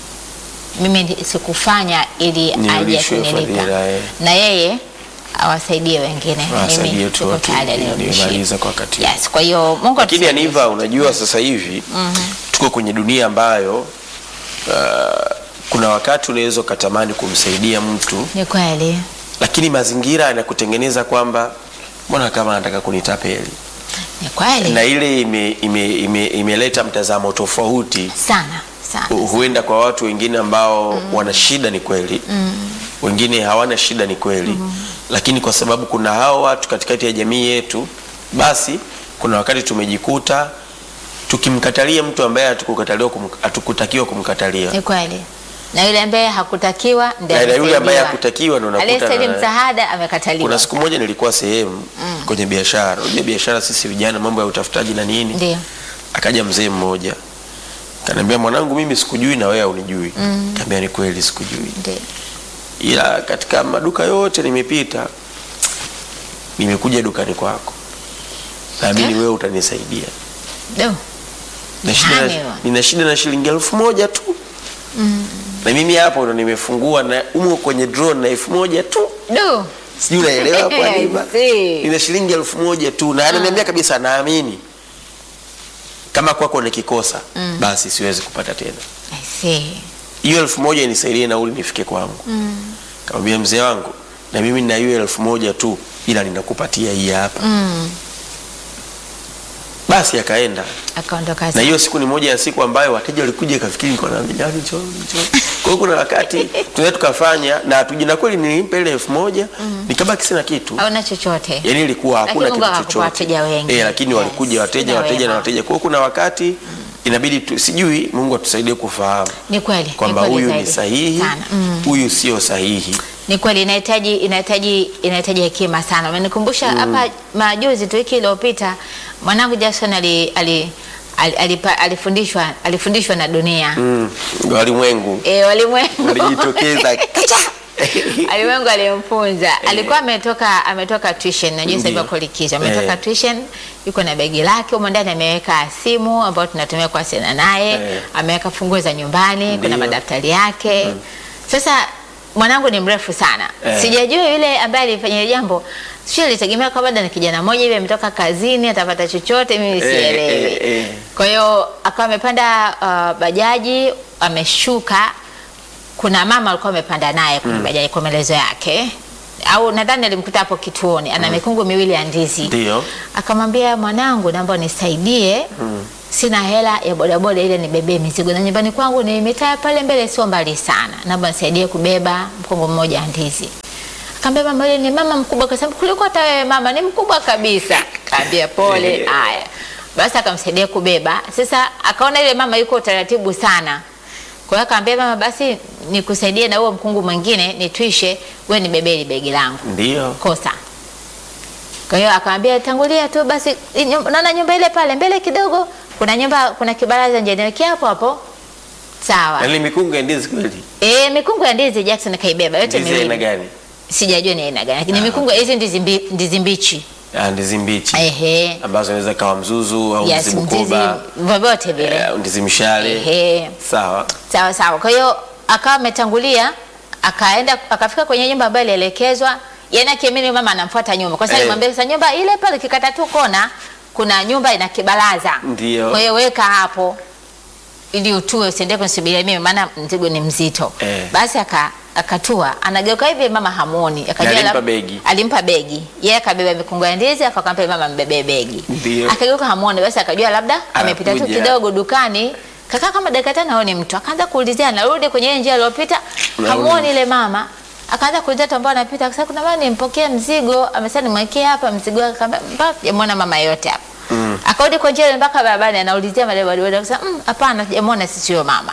Speaker 1: mimi ndi- sikufanya ili aje
Speaker 2: Nirudishwe
Speaker 1: kunilipa
Speaker 2: fadhila, eh.
Speaker 1: na yeye awasaidie wengine.
Speaker 2: Awasaidie
Speaker 1: Mimi
Speaker 2: tu
Speaker 1: tuko
Speaker 2: watu
Speaker 1: tayari
Speaker 2: wengine,
Speaker 1: anirudishie.
Speaker 2: nimemaliza kwa wakati.
Speaker 1: Yes, kwa hiyo Mungu
Speaker 2: Lakini
Speaker 1: atusaidie.
Speaker 2: Aniva, unajua sasa hivi tuko kwenye dunia ambayo uh, kuna wakati unaweza ukatamani kumsaidia mtu,
Speaker 1: Ni kweli,
Speaker 2: lakini mazingira yanakutengeneza kwamba mbona kama anataka kunitapeli,
Speaker 1: ni kweli
Speaker 2: na ile ime, ime, ime, imeleta mtazamo tofauti
Speaker 1: sana sana.
Speaker 2: Hu- huenda kwa watu wengine ambao wana shida ni kweli wengine hawana shida ni kweli lakini kwa sababu kuna hao watu katikati ya jamii yetu basi kuna wakati tumejikuta tukimkatalia mtu ambaye hatukukataliwa kum, hatukutakiwa kumkatalia
Speaker 1: Ni kweli. Na yule ambaye hakutakiwa ndiye
Speaker 2: Na- na yule ambaye
Speaker 1: amesaidiwa.
Speaker 2: hakutakiwa ndo unakuta
Speaker 1: Aliyestahili
Speaker 2: na-
Speaker 1: msaada amekataliwa.
Speaker 2: kuna siku moja nilikuwa sehemu kwenye biashara unajua biashara sisi vijana mambo ya utafutaji na nini
Speaker 1: Ndio.
Speaker 2: akaja mzee mmoja kaniambia mwanangu mimi sikujui na wewe unijui mm. kaambia ni kweli sikujui
Speaker 1: Ndio.
Speaker 2: ila katika maduka yote nimepita nimekuja dukani kwako naamini wewe utanisaidia
Speaker 1: Do.
Speaker 2: na shida
Speaker 1: Nani
Speaker 2: na,
Speaker 1: huyo?
Speaker 2: nina shida na shilingi elfu moja tu na mimi hapo ndo nimefungua na umo kwenye drone na elfu moja tu
Speaker 1: Do.
Speaker 2: sijui unaelewa hapo Aniva?
Speaker 1: I see.
Speaker 2: nina shilingi elfu moja tu na ananiambia kabisa naamini kama kwako nikikosa basi siwezi kupata tena
Speaker 1: I see.
Speaker 2: hiyo elfu moja inisaidie nauli nifike kwangu mm. kamwambia mzee wangu na mimi nina hiyo elfu moja tu ila ninakupatia hii hapa
Speaker 1: Mm.
Speaker 2: basi akaenda
Speaker 1: Akaondoka
Speaker 2: na
Speaker 1: zake.
Speaker 2: hiyo siku ni moja ya siku ambayo wateja walikuja ikafikiri niko na milioni cho cho kwa hiyo kuna wakati tunaweza tukafanya na tuji na kweli nilimpa ile elfu moja nikabaki sina kitu
Speaker 1: Hauna chochote.
Speaker 2: yani ilikuwa hakuna
Speaker 1: Lakini Mungu
Speaker 2: kitu
Speaker 1: akakupa
Speaker 2: chochote
Speaker 1: wateja wengi.
Speaker 2: eh, lakini
Speaker 1: Yes.
Speaker 2: walikuja wateja
Speaker 1: Sina
Speaker 2: wateja na
Speaker 1: wema.
Speaker 2: wateja kwa hiyo kuna wakati inabidi tu, sijui Mungu atusaidie kufahamu
Speaker 1: Ni kweli.
Speaker 2: kwamba
Speaker 1: ni kweli
Speaker 2: huyu ni
Speaker 1: zaidi.
Speaker 2: sahihi
Speaker 1: Sana. Mm.
Speaker 2: huyu sio sahihi
Speaker 1: Ni kweli inahitaji inahitaji inahitaji hekima sana. Umenikumbusha hapa majuzi tu wiki iliyopita mwanangu Jackson ali, ali, ali, alipa- alifundishwa alifundishwa na dunia.
Speaker 2: mm. walimwengu
Speaker 1: Eh, walimwengu.
Speaker 2: walijitokeza
Speaker 1: Alimwengu alimfunza. Alikuwa ametoka ametoka tuition. Najua sasa hivi
Speaker 2: Ndio.
Speaker 1: ako likizo. Ametoka
Speaker 2: Eh.
Speaker 1: tuition, yuko na begi lake humo ndani ameweka simu ambayo tunatumia kuwasiliana naye.
Speaker 2: Eh.
Speaker 1: Ameweka funguo za nyumbani, kuna
Speaker 2: Ndio.
Speaker 1: madaftari yake. Sasa mwanangu ni mrefu sana.
Speaker 2: Eh.
Speaker 1: Sijajua yule ambaye alifanya hilo jambo. Sio alitegemea kwamba labda ni kijana mmoja hivi ametoka kazini atapata chochote mimi sielewi.
Speaker 2: eh, eh.
Speaker 1: Kwa hiyo akawa amepanda uh, bajaji ameshuka kuna mama alikuwa amepanda naye kwenye bajaji kwa maelezo yake au nadhani alimkuta hapo kituoni ana mikungu miwili ya ndizi
Speaker 2: Ndio.
Speaker 1: akamwambia mwanangu, naomba unisaidie sina hela ya bodaboda ile nibebee mizigo, na nyumbani kwangu ni mitaa pale mbele, sio mbali sana, naomba nisaidie kubeba mkungu mmoja wa ndizi. Akamwambia mama, yule ni mama mkubwa, akasema kuliko hata wewe mama, ni mkubwa kabisa. Kaambia pole. Haya basi, akamsaidia kubeba. Sasa akaona ile mama yuko utaratibu sana, kwa hiyo akamwambia mama, basi nikusaidie na huo mkungu mwingine nitwishe, wewe nibebee ile begi langu
Speaker 2: Ndio.
Speaker 1: kosa. Kwa hiyo akamwambia tangulia tu basi, i- nyum- naona nyumba ile pale mbele kidogo, kuna nyumba, kuna kibaraza nje, niwekea hapo hapo. Sawa.
Speaker 2: Yaani mikungu ya ndizi kweli.
Speaker 1: Eh, mikungu ya ndizi Jackson kaibeba yote
Speaker 2: Ndizi aina
Speaker 1: miwili.
Speaker 2: gani?
Speaker 1: Sijajua ni aina gani, lakini mikungu hizi ndizi mbi, ndizi mbichi.
Speaker 2: Ah, ndizi mbichi.
Speaker 1: Ehe.
Speaker 2: Ambazo inaweza kawa mzuzu au
Speaker 1: Yes,
Speaker 2: ndizi
Speaker 1: ndizi
Speaker 2: bukoba,
Speaker 1: vyovyote vile.
Speaker 2: eh, au ndizi mshale.
Speaker 1: Ehe.
Speaker 2: Sawa.
Speaker 1: Sawa sawa. Kwa hiyo akawa ametangulia, akaenda akafika kwenye nyumba ambayo ilielekezwa, yaani akiamini mama anamfuata nyuma. Kwa sababu
Speaker 2: Eh.
Speaker 1: alimwambia sasa nyumba ile pale kikata tu kona kuna nyumba ina kibaraza.
Speaker 2: Ndio.
Speaker 1: Kwa hiyo weka hapo ili utue usiende kunisubiria mimi maana mzigo ni mzito.
Speaker 2: Eh.
Speaker 1: Basi aka akatua anageuka hivi mama hamuoni akajua
Speaker 2: alimpa
Speaker 1: lab-
Speaker 2: begi.
Speaker 1: alimpa begi yeye akabeba mikungu ya ndizi akakampa mama mbebee begi
Speaker 2: Ndio.
Speaker 1: akageuka hamuoni basi akajua labda amepita tu
Speaker 2: Anakuja.
Speaker 1: kidogo dukani kakaa kama dakika tano aone mtu akaanza kuulizia narudi kwenye ile njia aliyopita
Speaker 2: Narudi.
Speaker 1: hamuoni ile mama akaanza kuulizia watu ambao anapita akasema kuna mama nimpokee mzigo amesema nimwekee hapa mzigo wake akamwambia mpaka sijamwona mama yote hapa mm. akarudi kwa njia ile mpaka barabarani anaulizia madebadebada akasema "Mm, hapana sijamwona sisi huyo mama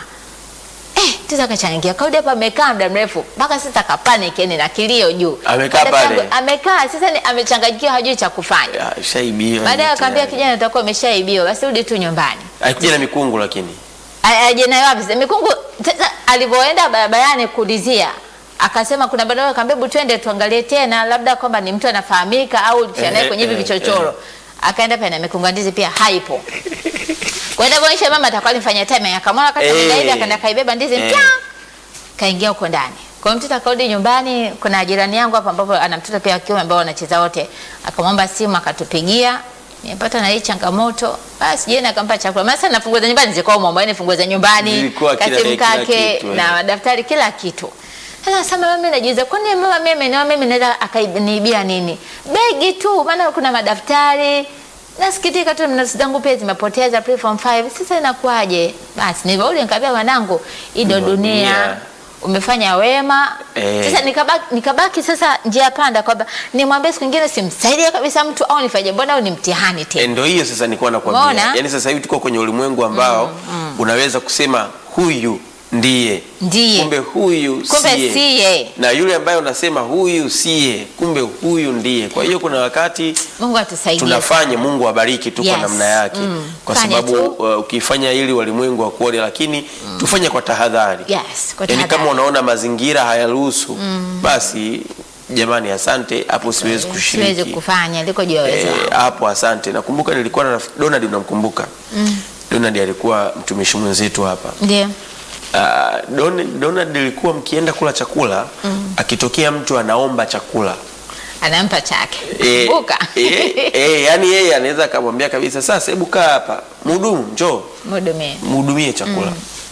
Speaker 1: Eh, tisa akachangia kaudi hapa amekaa muda mrefu mpaka sasa kapanic yani na kilio juu.
Speaker 2: Amekaa
Speaker 1: Dada
Speaker 2: pale?
Speaker 1: yangu, Amekaa sasa ni amechanganyikiwa hajui cha kufanya.
Speaker 2: Ya, Shaibiwa.
Speaker 1: Baadaye
Speaker 2: yote
Speaker 1: akamwambia
Speaker 2: yani.
Speaker 1: kijana utakuwa umeshaibiwa basi rudi tu nyumbani.
Speaker 2: Haikuja na mikungu lakini.
Speaker 1: A- Aje nayo wapi sasa mikungu sasa alivyoenda barabarani kuulizia akasema kuna barabara akamwambia hebu twende tuangalie tena labda kwamba ni mtu anafahamika au tushanaye
Speaker 2: Eh,
Speaker 1: kwenye hivi
Speaker 2: eh,
Speaker 1: vichochoro. Akaenda pale na mikungu ya ndizi pia haipo. Kwenda kuonyesha mama atakuwa alifanya time akamwona wakati
Speaker 2: Eh.
Speaker 1: ameenda hivi akaenda kaibeba ndizi
Speaker 2: Eh.
Speaker 1: mpya kaingia huko ndani. Kwa hiyo mtoto akarudi nyumbani, kuna jirani yangu hapa ambapo ana mtoto pia wa kiume ambao wanacheza wote. Akamwomba simu akatupigia. Nimepata na hii changamoto. Basi jana akampa chakula. Maana sana funguo za nyumbani zilikuwa umo, yani funguo za nyumbani,
Speaker 2: Zilikuwa kila-
Speaker 1: kasimu
Speaker 2: kila
Speaker 1: kake
Speaker 2: kitu, eh.
Speaker 1: na madaftari kila kitu. Sasa sema mimi najiuliza kwani mama mimi na mimi naweza akaniibia nini? Begi tu maana kuna madaftari. Nasikitika tu nafsi zangu pia zimepoteza pre form 5. Sasa inakuwaje? Basi nilivyorudi nikamwambia wanangu, hii ndio
Speaker 2: Ndio
Speaker 1: dunia
Speaker 2: dunia.
Speaker 1: umefanya wema
Speaker 2: Eh.
Speaker 1: sasa nikabaki, nikabaki sasa njia panda kwamba nimwambie siku nyingine simsaidie kabisa mtu au nifanye mbona au ni mtihani
Speaker 2: E,
Speaker 1: tena
Speaker 2: ndo hiyo sasa nilikuwa nakwambia.
Speaker 1: Umeona?
Speaker 2: Yaani sasa hivi tuko kwenye ulimwengu ambao unaweza kusema huyu ndiye.
Speaker 1: Ndiye.
Speaker 2: Kumbe huyu
Speaker 1: kumbe
Speaker 2: siye.
Speaker 1: siye
Speaker 2: Na yule ambaye unasema huyu siye, kumbe huyu ndiye. Kwa hiyo kuna wakati
Speaker 1: Mungu atusaidie
Speaker 2: tunafanya Mungu abariki tu kwa
Speaker 1: Yes.
Speaker 2: namna yake
Speaker 1: Mm.
Speaker 2: kwa
Speaker 1: Fanya
Speaker 2: sababu
Speaker 1: tu.
Speaker 2: uh, ukifanya ili walimwengu wakuone, lakini tufanye kwa tahadhari.
Speaker 1: yes kwa
Speaker 2: Yaani kama
Speaker 1: tahadhari.
Speaker 2: unaona mazingira hayaruhusu basi jamani, asante, hapo siwezi kushiriki.
Speaker 1: siwezi kufanya liko juu ya uwezo
Speaker 2: Eh,
Speaker 1: wangu.
Speaker 2: hapo asante. Nakumbuka nilikuwa na rafiki Donald, unamkumbuka? Donald alikuwa mtumishi mwenzetu hapa.
Speaker 1: ndio
Speaker 2: Uh, Don, Donald alikuwa mkienda kula chakula akitokea mtu anaomba chakula
Speaker 1: anampa chake
Speaker 2: Eh,
Speaker 1: buka
Speaker 2: eh, eh, yani yeye anaweza akamwambia kabisa, sasa hebu kaa hapa, mhudumu njoo
Speaker 1: mhudumie
Speaker 2: mhudumie chakula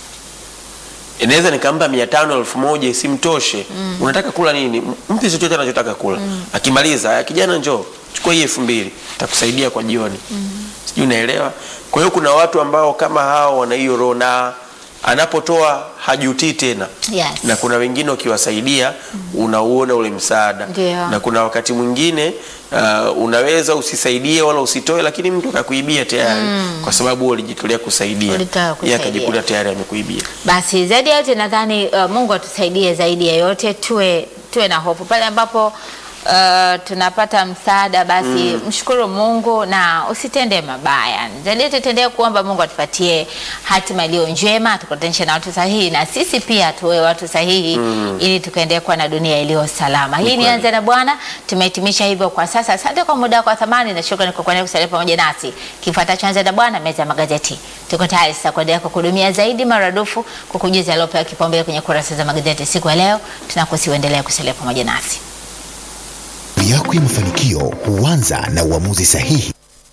Speaker 2: inaweza nikampa mia tano elfu moja isimtoshe unataka kula nini M- mpe chochote anachotaka kula akimaliza "Aya, kijana njoo chukua hii elfu mbili takusaidia kwa jioni sijui unaelewa kwa hiyo kuna watu ambao kama hao wana hiyo roho na anapotoa hajutii tena
Speaker 1: Yes.
Speaker 2: na kuna wengine ukiwasaidia unauona ule msaada
Speaker 1: Ndio.
Speaker 2: na kuna wakati mwingine uh, unaweza usisaidie wala usitoe lakini mtu akakuibia tayari kwa sababu ulijitolea kusaidia
Speaker 1: Ulitaka
Speaker 2: yeye
Speaker 1: kusaidia.
Speaker 2: akajikuta tayari amekuibia
Speaker 1: basi zaidi ya yote nadhani uh, mungu atusaidie zaidi ya yote tuwe tuwe na hofu pale ambapo uh, tunapata msaada basi mshukuru mungu na usitende mabaya zaidi yote tuendelee kuomba mungu atupatie hatima iliyo njema tukutanishe na watu sahihi na sisi pia tuwe watu sahihi ili tukaendelea kuwa na dunia iliyo salama hii ni
Speaker 2: kweli.
Speaker 1: anza na bwana tumehitimisha hivyo kwa sasa asante kwa muda wako wa thamani na shukrani kwa kuendelea kusalia pamoja nasi kifuatacho anza na bwana meza ya magazeti tuko tayari sasa kuendelea kukuhudumia zaidi maradufu kukujuza yaliyopewa kipaumbele kwenye kurasa za magazeti siku ya leo tunakusi uendelea kusalia pamoja nasi
Speaker 5: yako ya mafanikio huanza na uamuzi sahihi wa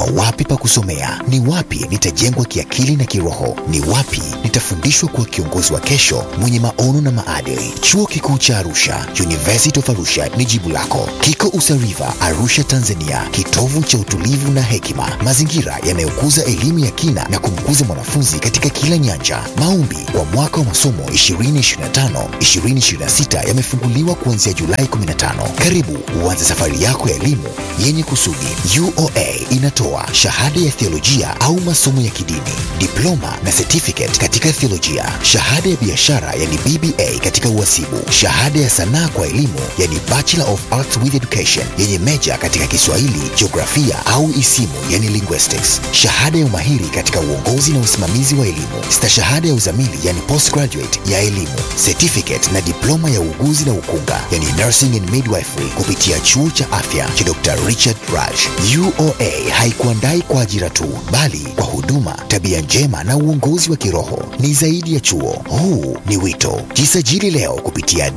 Speaker 5: Nitachagua wapi pa kusomea, ni wapi nitajengwa kiakili na kiroho, ni wapi nitafundishwa kuwa kiongozi wa kesho mwenye maono na maadili. Chuo Kikuu cha Arusha, University of Arusha ni jibu lako. Kiko Usariva, Arusha, Tanzania, kitovu cha utulivu na hekima, mazingira yanayokuza elimu ya kina na kumkuza mwanafunzi katika kila nyanja. Maombi kwa mwaka wa masomo 2025 2026 yamefunguliwa kuanzia Julai 15. Karibu uanze safari yako ya elimu yenye kusudi. UoA inatoa shahada ya theolojia au masomo ya kidini, diploma na certificate katika theolojia, shahada ya biashara yani BBA katika uhasibu, shahada ya sanaa kwa elimu yani Bachelor of Arts with Education yenye meja katika Kiswahili, jiografia au isimu yani linguistics, shahada ya umahiri katika uongozi na usimamizi wa elimu, stashahada ya uzamili yani postgraduate ya elimu, certificate na diploma ya uuguzi na ukunga yani nursing and midwifery kupitia chuo cha afya cha Dr. Richard Raj. UoA haikuandai kwa ajira tu, bali kwa huduma, tabia njema na uongozi wa kiroho. Ni zaidi ya chuo, huu ni wito. Jisajili leo kupitia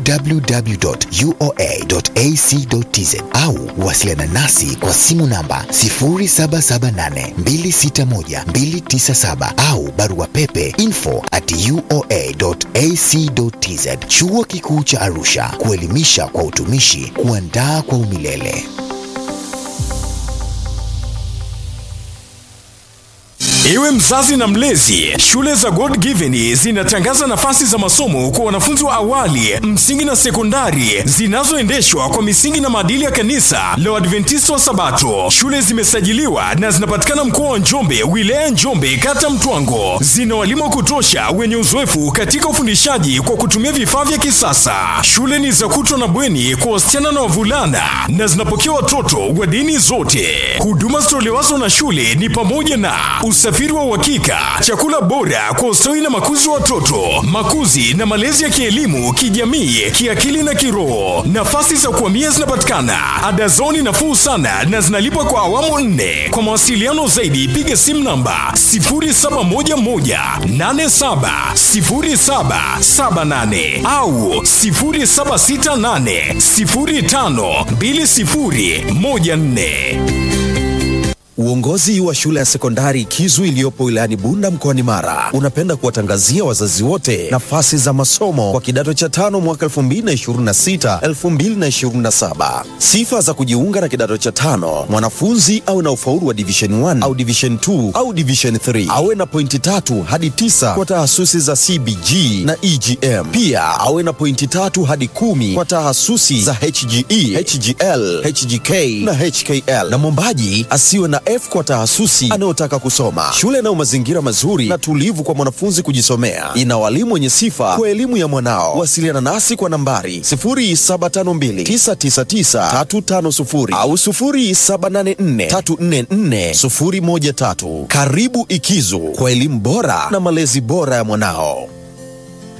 Speaker 5: www.uoa.ac.tz au wasiliana nasi kwa simu namba 0778261297 au barua pepe info at uoa.ac.tz. Chuo Kikuu cha Arusha, kuelimisha kwa utumishi, kuandaa kwa umilele.
Speaker 6: Iwe mzazi na mlezi, shule za God Given zinatangaza nafasi za masomo kwa wanafunzi wa awali, msingi na sekondari zinazoendeshwa kwa misingi na maadili ya kanisa la Waadventista wa Sabato. Shule zimesajiliwa na zinapatikana mkoa wa Njombe, wilaya Njombe, kata Mtwango. Zina walimu wa kutosha wenye uzoefu katika ufundishaji kwa kutumia vifaa vya kisasa. Shule ni za kutwa na bweni kwa wasichana na wavulana na zinapokea watoto wa dini zote. Huduma zitolewazo na shule ni pamoja na usafiri wa uhakika, chakula bora kwa ustawi na makuzi wa watoto, makuzi na malezi ya kielimu, kijamii, kiakili na kiroho. Nafasi za kuhamia zinapatikana, ada zao ni nafuu sana na zinalipwa kwa awamu nne. Kwa mawasiliano zaidi, piga simu namba 0711870778 au 0768052014.
Speaker 7: Uongozi wa shule ya sekondari Kizu iliyopo wilayani Bunda mkoani Mara unapenda kuwatangazia wazazi wote nafasi za masomo kwa kidato cha tano mwaka 2026 2027. Sifa za kujiunga na kidato cha tano: mwanafunzi awe na ufaulu wa division 1 au division 2 au division 3, awe na pointi tatu hadi tisa kwa tahasusi za CBG na EGM. Pia awe na pointi tatu hadi kumi kwa tahasusi za HGE, HGL, HGK na HKL, na mwombaji asiwe na F kwa tahasusi anayotaka kusoma. Shule inayo mazingira mazuri na tulivu kwa mwanafunzi kujisomea, ina walimu wenye sifa kwa elimu ya mwanao. Wasiliana nasi kwa nambari 0752999350 au 0784344013. Karibu Ikizu kwa elimu bora na malezi bora ya mwanao.